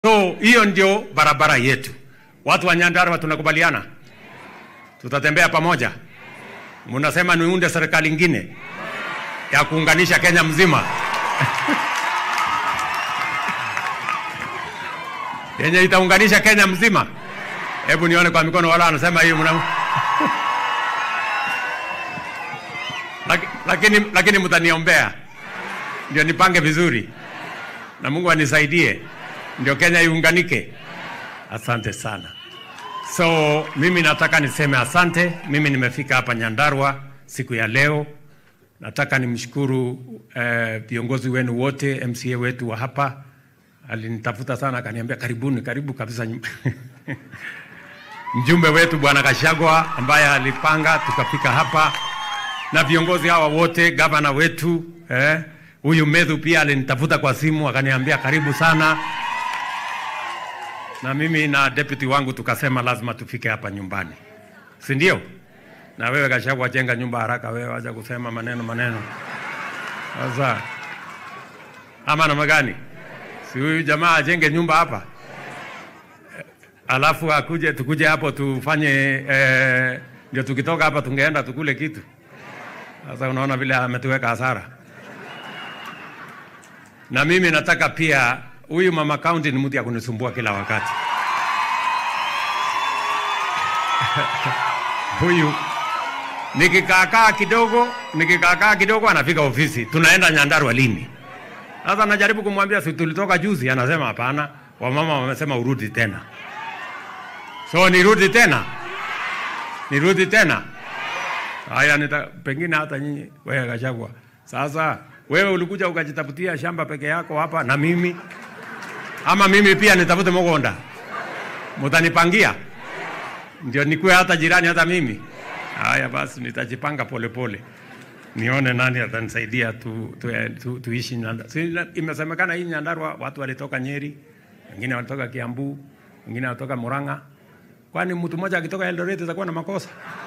So hiyo ndio barabara yetu. Watu wa Nyandarua tunakubaliana, tutatembea pamoja. Mnasema niunde serikali ingine ya kuunganisha Kenya mzima yenye itaunganisha Kenya mzima. Hebu nione kwa mikono wala anasema hiyo mna Laki- lakini, lakini mtaniombea ndio nipange vizuri na Mungu anisaidie ndio Kenya iunganike. Asante sana. So mimi nataka niseme asante. Mimi nimefika hapa Nyandarua siku ya leo. Nataka nimshukuru eh, viongozi wenu wote, MCA wetu wa hapa alinitafuta sana, akaniambia karibuni, karibu kabisa nyum- mjumbe wetu bwana Kashagwa ambaye alipanga tukafika hapa, na viongozi hawa wote, gavana wetu eh, huyu Medhu pia alinitafuta kwa simu akaniambia karibu sana, na mimi na deputy wangu tukasema lazima tufike hapa nyumbani, si ndio? Na wewe Kashagwa, jenga nyumba haraka, wewe wacha kusema maneno maneno. Sasa ama namna gani? Si huyu jamaa ajenge nyumba hapa alafu akuje tukuje hapo tufanye eh, ndio tukitoka hapa tungeenda tukule kitu. Sasa unaona vile ametuweka hasara. Na mimi nataka pia, huyu mama county ni mtu ya kunisumbua kila wakati. huyu nikikaakaa kidogo, nikikaakaa kidogo anafika ofisi, tunaenda Nyandarua lini? Sasa najaribu kumwambia si tulitoka juzi, anasema hapana, wamama wamesema urudi tena. So nirudi tena, nirudi tena. Haya, nita pengine hata nyinyi wewe Gachagua. Sasa wewe ulikuja ukajitafutia shamba peke yako hapa na mimi, ama mimi pia nitafute mgonda, mutanipangia ndio nikuwe hata jirani hata mimi. Haya basi, nitajipanga polepole nione nani atanisaidia tu, tu, tu, tuishi Nyandarua. Si, imesemekana hii Nyandarua watu walitoka Nyeri, wengine walitoka Kiambu, wengine walitoka Murang'a. Kwani mtu mmoja akitoka Eldoret atakuwa na makosa?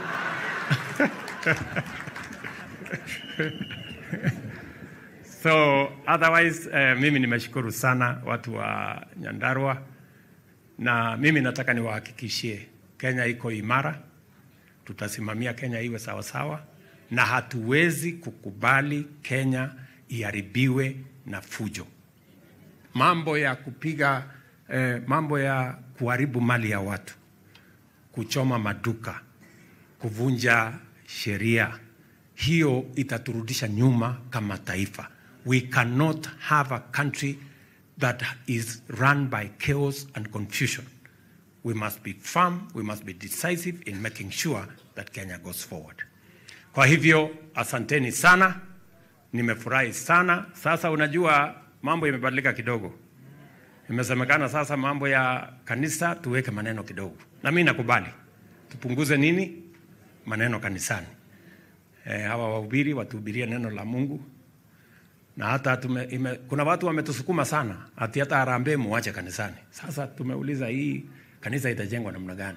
so otherwise eh, mimi nimeshukuru sana watu wa Nyandarua na mimi nataka niwahakikishie Kenya iko imara, tutasimamia Kenya iwe sawasawa na hatuwezi kukubali Kenya iharibiwe na fujo, mambo ya kupiga eh, mambo ya kuharibu mali ya watu, kuchoma maduka, kuvunja sheria, hiyo itaturudisha nyuma kama taifa. We cannot have a country that is run by chaos and confusion. We must be firm, we must be decisive in making sure that Kenya goes forward. Kwa hivyo asanteni sana, nimefurahi sana. Sasa unajua mambo imebadilika kidogo, imesemekana sasa mambo ya kanisa tuweke maneno kidogo, na mimi nakubali tupunguze nini maneno kanisani. E, hawa wahubiri watuhubirie neno la Mungu na hata tume, ime, kuna watu wametusukuma sana ati hata harambee muache kanisani. Sasa tumeuliza hii kanisa itajengwa namna gani?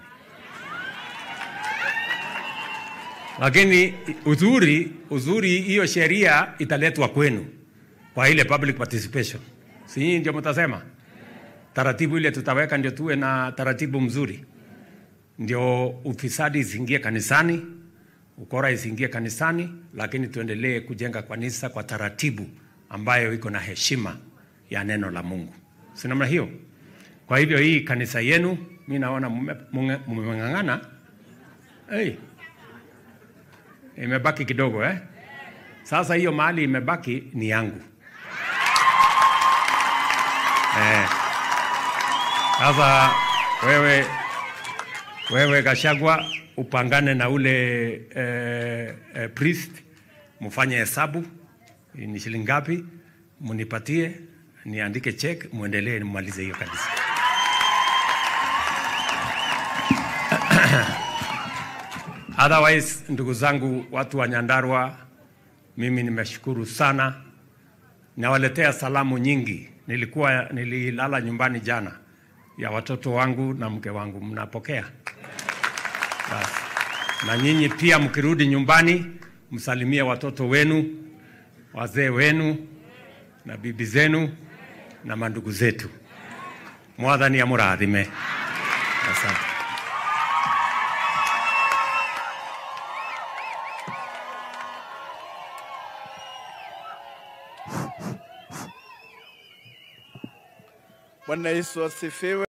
Lakini uzuri uzuri, hiyo sheria italetwa kwenu kwa ile public participation, si nyinyi ndio mtasema taratibu ile tutaweka, ndio tuwe na taratibu mzuri, ndio ufisadi isiingie kanisani, ukora isiingie kanisani, lakini tuendelee kujenga kanisa kwa taratibu ambayo iko na heshima ya neno la Mungu, si namna hiyo? Kwa hivyo hii kanisa yenu, mi naona mmeng'ang'ana hey. Imebaki kidogo eh? Sasa hiyo mahali imebaki ni yangu eh. Sasa wewe, wewe Gachagua upangane na ule eh, eh, priest mfanye hesabu ni shilingi ngapi, munipatie niandike check, muendelee mmalize hiyo kanisa. Otherwise, ndugu zangu watu wa Nyandarua, mimi nimeshukuru sana, nawaletea salamu nyingi. Nilikuwa nililala nyumbani jana ya watoto wangu na mke wangu, mnapokea basi. Na nyinyi pia mkirudi nyumbani, msalimie watoto wenu, wazee wenu na bibi zenu na mandugu zetu. Mwathani amũrathime. Asante. Bwana Yesu asifiwe.